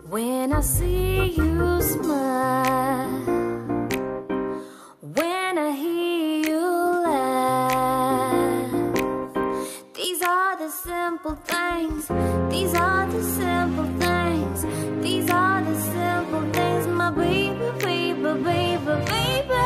When I see you smile, when I hear you laugh, these are the simple things, these are the simple things, these are the simple things, my baby, baby, baby, baby.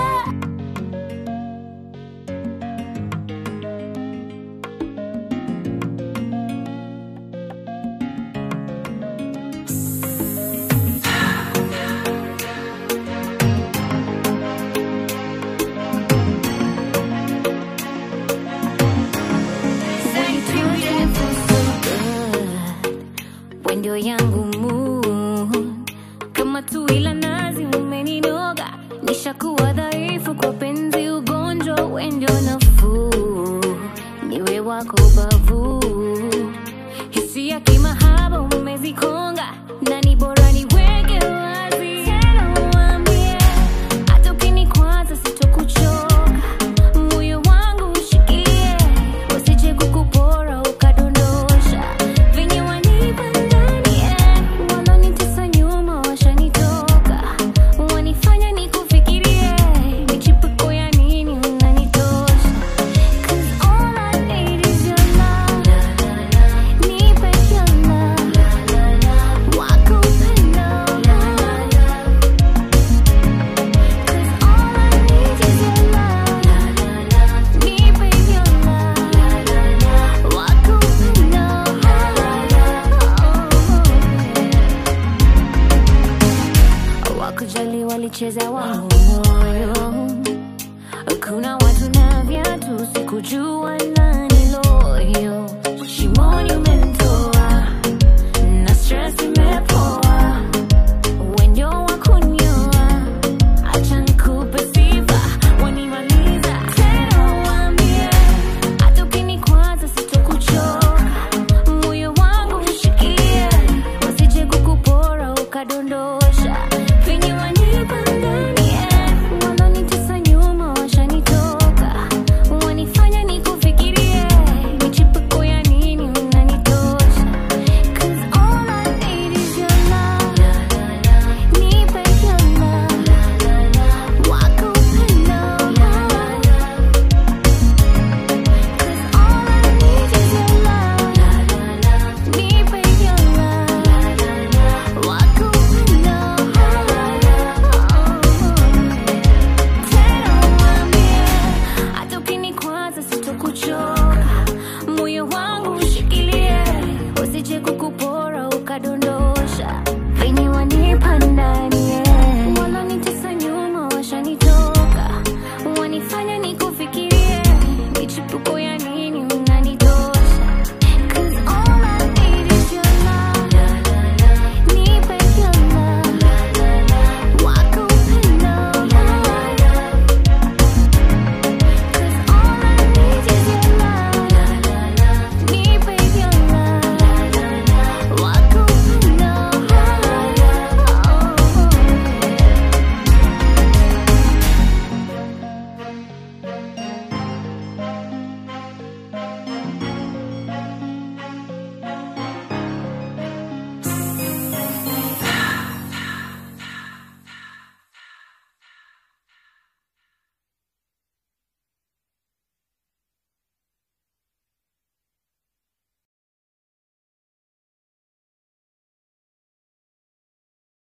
Wendo yangu mood kama tui la nazi umeninoga, nishakuwa dhaifu kwa penzi, ugonjwa wendo nafuu, niwe wako bavu, hisia kimahaba umezikonga, na ni bora niweke wazi tena, uambie hata ukinikwaza sitokuchoka, moyo wangu ushikie, usije kukupora ukadondosha venye wanipa ndani eh, walonitesa nyuma washanitoka, wanifanya nikufikirie, michipuko ya nini unanitosha 'Cause all I need is your love, nipe your love, wako upendo 'Cause all I need is your love, nipe your love, wako upendo wakujali walicheza wangu moyo kuna watu na viatu sikujua nani loyo shimoni umenitoa na stress imepoa wendio wa kunyoa acha nikupe sifa wanimaliza tena uambie hata ukinikwaza sitokuchoka moyo wangu ushikie wasije kukupora ukadondoka